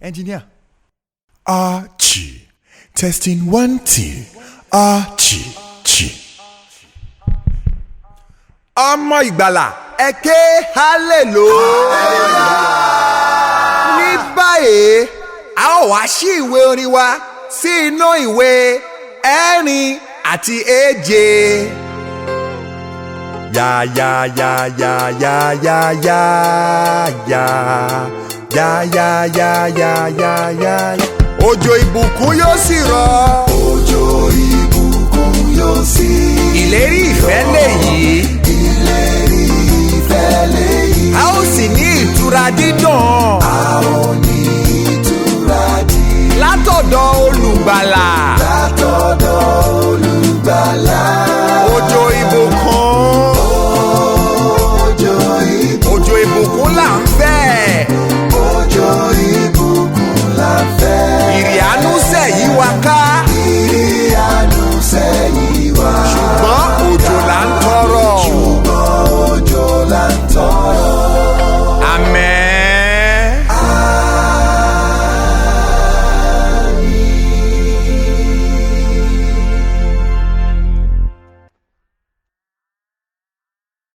engineer. Archie. Testing one, two. Archie. Chi. ọmọ ìgbàlà ẹ ké hallelujah. ní báyìí a ó wá sí ìwé orin wa sí inú ìwé ẹ̀rin àti èje. Ya ya ya ya ya ya ya ya ya ya ya ya ya ya. òjò ìbùkún yóò sì rọ̀. òjò ìbùkún yóò sí. ìlérí ìfẹ́ lèyí. ìlérí ìfẹ́ lèyí. a ó sì ní ìtura dídùn.